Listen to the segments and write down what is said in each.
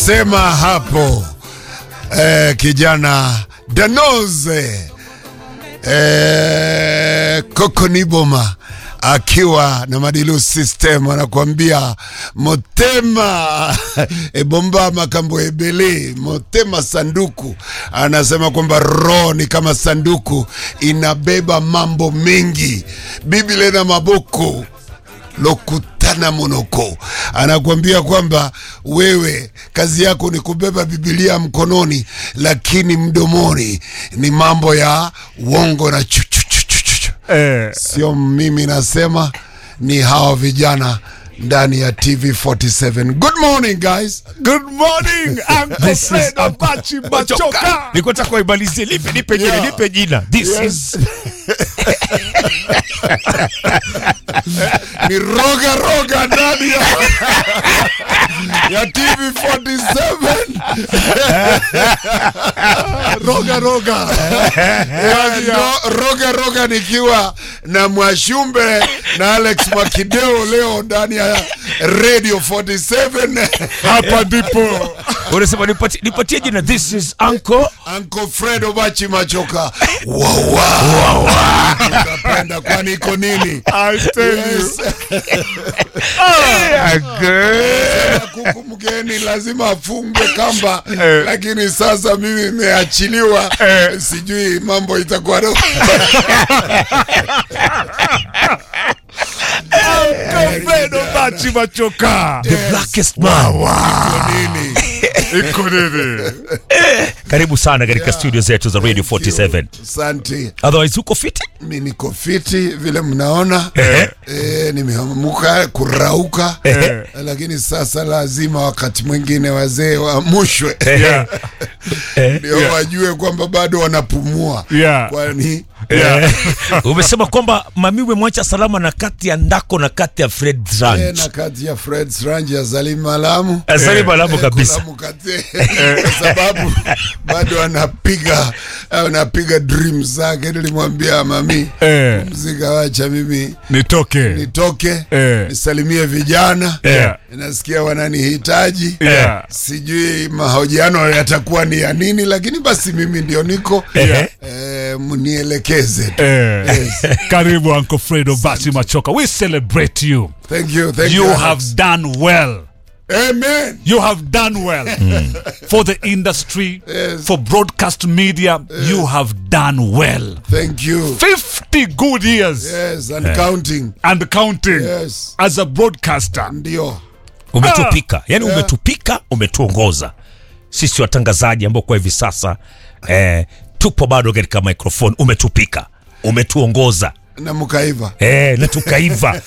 Sema hapo eh, kijana Danoze eh, Kokoniboma akiwa na Madilu System anakuambia motema ebomba makambo ebele motema sanduku. Anasema kwamba roho ni kama sanduku, inabeba mambo mengi. Biblia na maboko lokutana monoko anakuambia kwamba wewe kazi yako ni kubeba Biblia mkononi, lakini mdomoni ni mambo ya uongo na chuchuchuchuchu. Eh, Sio mimi nasema, ni hawa vijana ndani ya TV47. Good morning guys. good morning Uncle This is Fred Uncle- Abachi Machoka. Nilikuwa nataka kuimalizie, lipe nipe jina, Yeah. nipe jina. This Yes. is ni roga roga ndani ya, ya TV47 roga roga Yani, ro- roga roga nikiwa na Mwashumbe na Alex Makideo leo ndani ya Radio 47 Hapa ndipo unasema nipatie, nipatie jina. This is Uncle Uncle Fred Obachi Machoka wawa utapenda kwani iko nini I tell you. Yes. kuku mgeni lazima afungwe kamba, lakini sasa mimi nimeachiliwa, sijui mambo itakuwa do- Uncle Fred Abachi Machoka. the blackest man. nini. Iko nini? Karibu sana katika studio zetu za Radio 47. Asante, Otherwise uko fiti? mi niko fiti vile mnaona Eh. e, nimeamuka kurauka Eh. lakini sasa lazima wakati mwingine wazee wamushwe Yeah. ndio wajue kwamba bado wanapumua Yeah. kwani Yeah. Umesema kwamba mami umemwacha salama na kati ya Ndako na kati ya Fred Eh, Ranch. na kati ya Fred Range ya Salim Malamu Asante malamu Eh, kabisa. kuna mkate kwa sababu bado anapiga anapiga dreams zake. Nilimwambia mami, Eh, mzika, wacha mimi nitoke. nitoke Eh. nisalimie vijana Yeah. nasikia wananihitaji Yeah. sijui mahojiano yatakuwa ni ya nini, lakini basi mimi ndio niko Yeah. eh, mnielekeze tu. Eh, Yes. karibu Uncle Fred Abachi Machoka. We celebrate you. Thank you, thank You you. have done well. Amen. You have done well for the industry, Yes. for broadcast media. You have done well. Thank you. 50 good years Yes, and counting. and counting Yes. as a broadcaster. Ndio. Umetupika, yani umetupika, umetuongoza sisi watangazaji ambao kwa hivi sasa eh, tupo bado katika microphone. Umetupika, umetuongoza Na mkaiva. eh, na tukaiva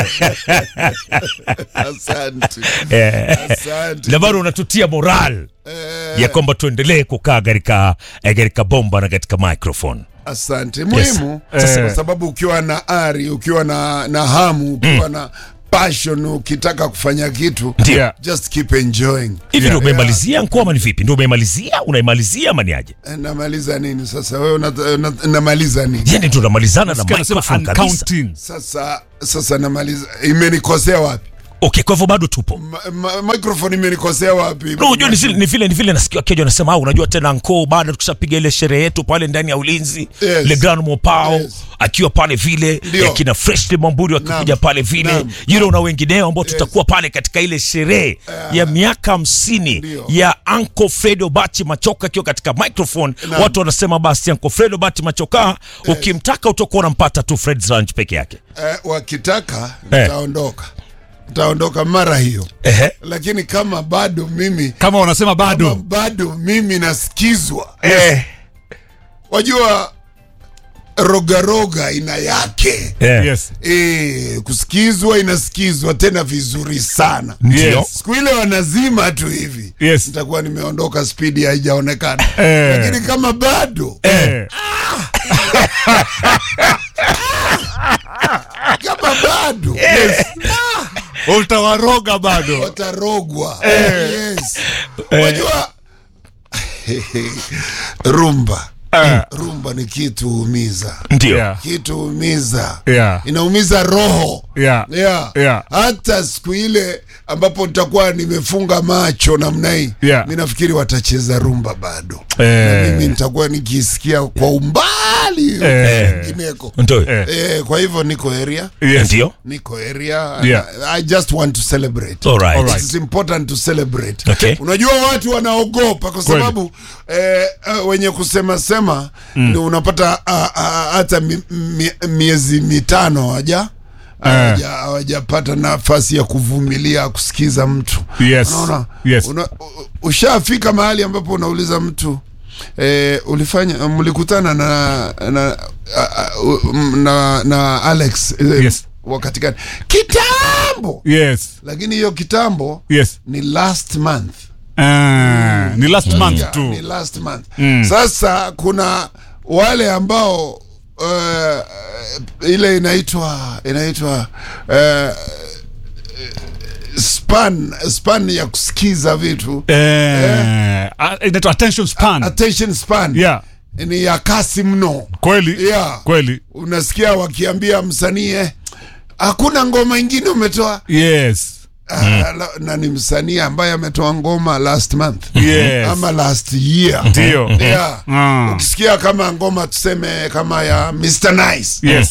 Asante. eh, Asante. na bado unatutia moral Eh, ya kwamba tuendelee kukaa katika eh, katika bomba na katika microphone. Asante. Muhimu Yes. kwa sababu ukiwa na ari, ukiwa na, na hamu, ukiwa na passion, ukitaka kufanya kitu Ndio. Yeah. just keep enjoying. Hivi ndio Yeah. umemalizia ngoma ni vipi? Ndio umemalizia? Unaimalizia ama ni aje? Eh, Namaliza nini sasa? Wewe una, una, namaliza nini Yani ndio unamalizana na Anasema microphone and kabisa. counting. sasa? Sasa namaliza, imenikosea wapi? Okay, kwa hivyo bado tupo. Ma, ma, microphone imenikosea wapi? No, unajua ni vile ni vile ni vile nasikia Kejo anasema, ah, unajua tena nko baada tukishapiga ile sherehe yetu pale ndani ya ulinzi Yes. Le Grand Mopao Yes. akiwa pale vile Ndio. eh, kina Freshly Mwamburi wakikuja Naam. pale vile Naam. yule na wengineo ambao tutakuwa pale katika ile sherehe ya miaka hamsini Ndio. ya Uncle Fredo Bachi Machoka akiwa katika microphone. Naam. Watu wanasema basi Uncle Fredo Bachi Machoka ukimtaka utakuwa unampata tu Fred's Ranch peke yake. Eh, wakitaka Eh. nitaondoka, nitaondoka mara hiyo, Ehe. lakini kama bado mimi Kama wanasema kama bado. bado mimi nasikizwa Eh. wajua rogaroga ina yake Eh. Yes. e, kusikizwa inasikizwa tena vizuri sana Ndio. Yes. siku ile wanazima tu hivi Yes. nitakuwa nimeondoka spidi haijaonekana Eh. lakini kama bado Eh. kama bado Utawaroga bado. watarogwa yes. wajua rumba Eh, rumba ni kitu huumiza ndio yeah. kitu huumiza Yeah. inaumiza roho Yeah. Yeah. Yeah. hata siku ile ambapo nitakuwa nimefunga macho namna hii Yeah. mi nafikiri watacheza rumba bado Eh. na mimi nitakuwa nikisikia kwa umbali Eh. kwingineko ndio Eh. eh, kwa hivyo niko area Yes. ndio niko area Yeah. I, I just want to celebrate Alright. Alright. It's important to celebrate Okay. unajua watu wanaogopa kwa Kweli. sababu eh, eh, wenye kusema sema ndio unapata ah, ah, hata mi, mi, miezi mitano hawaja hawaja- hawajapata nafasi ya kuvumilia kusikiza mtu Yes. unaona Yes. una, u- ushafika mahali ambapo unauliza mtu eh, ulifanya mlikutana na na, a- a- u- na, na Alex eh, Yes. wakati gani kitambo Yes. lakini hiyo kitambo Yes. ni last month Ah, ni last month Yeah, tu. ni last month sasa kuna wale ambao uh, ile inaitwa inaitwa uh, span span ya kusikiza vitu Eh, ah, inaitwa attention span. attention span Yeah. ni ya kasi mno Kweli. Yeah. Kweli. unasikia wakiambia msanii eh, hakuna ngoma ingine umetoa Yes. Ah, la- na ni msanii ambaye ametoa ngoma last month Yes. ama last year Ndio. yeah. Ah. ukisikia kama ngoma tuseme kama ya Mr. Nice Yes.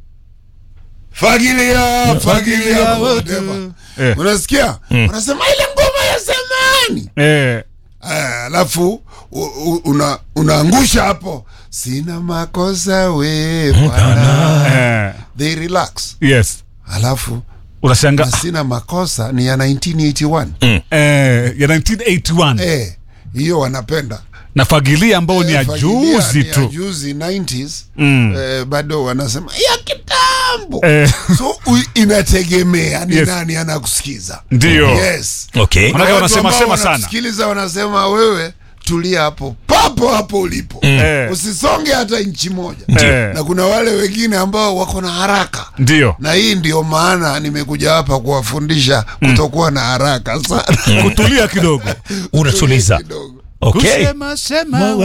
fagilia fagilia whatever Eh. unasikia unasema ile ngoma ya zamani Eh. Ah, alafu u- u- una, unaangusha hapo sina makosa we bwana Eh. they relax Yes. alafu Unashanga na sina makosa ni ya 1981 eh, ya 1981 eh hiyo wanapenda na fagilia ambao ni ya Eh, Fagilia juzi ni ya tu. juzi 90s Mm. eh, bado wanasema ya kitambo Eh. so u, inategemea ni Yes. nani anakusikiza Ndio. yes okay Manake Watu wanasema ambao sema sana. wanakusikiliza wanasema wewe tulia hapo papo hapo ulipo Eh. usisonge hata nchi moja Eh. na kuna wale wengine ambao wako na haraka Ndio. na hii ndio maana nimekuja hapa kuwafundisha kutokuwa na haraka sana Kutulia kidogo. unatuliza kidogo okay Kusema sema